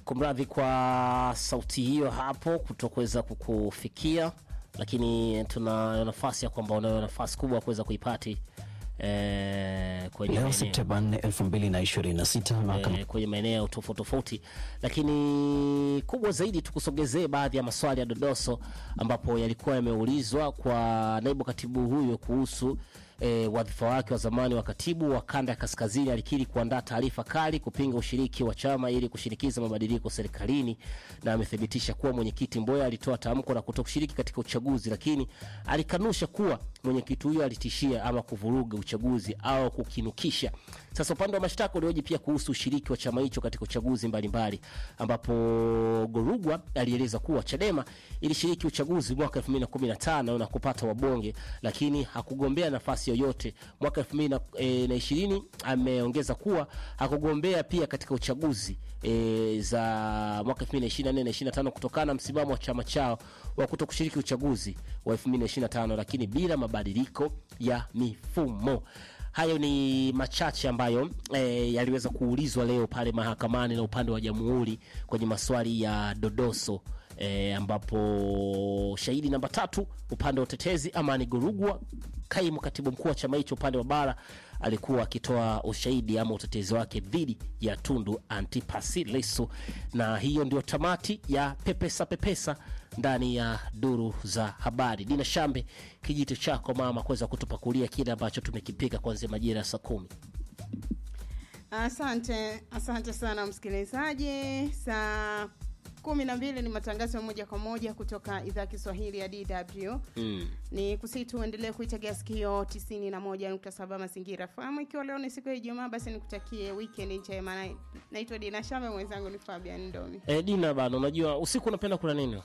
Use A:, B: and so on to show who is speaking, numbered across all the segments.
A: kumradhi kwa sauti hiyo hapo kutokuweza kukufikia, lakini tuna nafasi ya kwamba unayo nafasi kubwa ya kuweza kuipati eh, kwenye
B: Leo
A: maeneo-
B: Septemba 4, 2026 mahakama
A: eh, kwenye maeneo tofauti tofauti, lakini kubwa zaidi tukusogezee baadhi ya maswali ya dodoso ambapo yalikuwa yameulizwa kwa naibu katibu huyo kuhusu E, wadhifa wake wa zamani wa katibu wa kanda ya kaskazini alikiri kuandaa taarifa kali kupinga ushiriki wa chama ili kushinikiza mabadiliko serikalini, na amethibitisha kuwa mwenyekiti Mboya alitoa tamko la kutokushiriki katika uchaguzi, lakini alikanusha kuwa mwenyekiti huyo alitishia ama kuvuruga uchaguzi au kukinukisha. Sasa upande wa mashtaka ulioji pia kuhusu ushiriki wa chama hicho katika uchaguzi mbalimbali, ambapo Gorugwa alieleza kuwa Chadema ilishiriki uchaguzi mwaka 2015 na kupata wabunge, lakini hakugombea nafasi yoyote mwaka 2020. Ameongeza kuwa hakugombea pia katika uchaguzi e, za mwaka 2024 na 25 kutokana na msimamo wa chama chao wa kuto kushiriki uchaguzi wa 2025, lakini bila mabadiliko ya mifumo. Hayo ni machache ambayo e, yaliweza kuulizwa leo pale mahakamani na upande wa jamhuri kwenye maswali ya dodoso e, ambapo shahidi namba tatu upande wa utetezi Amani Gorugwa, kaimu katibu mkuu wa chama hicho upande wa bara, alikuwa akitoa ushahidi ama utetezi wake dhidi ya Tundu Antipasi Lissu, na hiyo ndio tamati ya pepesa pepesa ndani ya duru za habari. Dina Shambe, kijito chako mama, kuweza kutupakulia kile ambacho tumekipika kuanzia majira ya saa kumi.
C: Asante, asante sana msikilizaji. Saa kumi na mbili ni matangazo ya moja kwa moja kutoka idhaa ya Kiswahili ya DW.
A: Mm.
C: Ni kusihi tuendelee kuitegea sikio 91.7 Mazingira FM. Ikiwa leo ni siku ya Ijumaa, basi nikutakie weekend njema. Na- Naitwa Dina Shame, mwenzangu ni Fabian Ndomi.
A: E, Dina bana, unajua usiku unapenda kula nini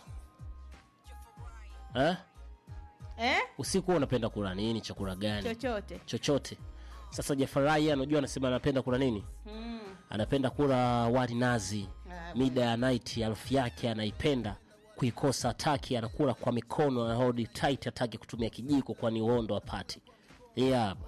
A: eh?
C: Eh?
A: Usiku unapenda kula nini? Chakula gani?
C: Chochote.
A: chochote. Sasa Jafarai anajua, anasema anapenda kula nini?
C: Mm.
A: Anapenda kula wali nazi
C: Ah,
A: mida ya night, harufu yake anaipenda kuikosa, ataki anakula kwa mikono, anahold tight, ataki kutumia kijiko, kwani uondo apati yeah.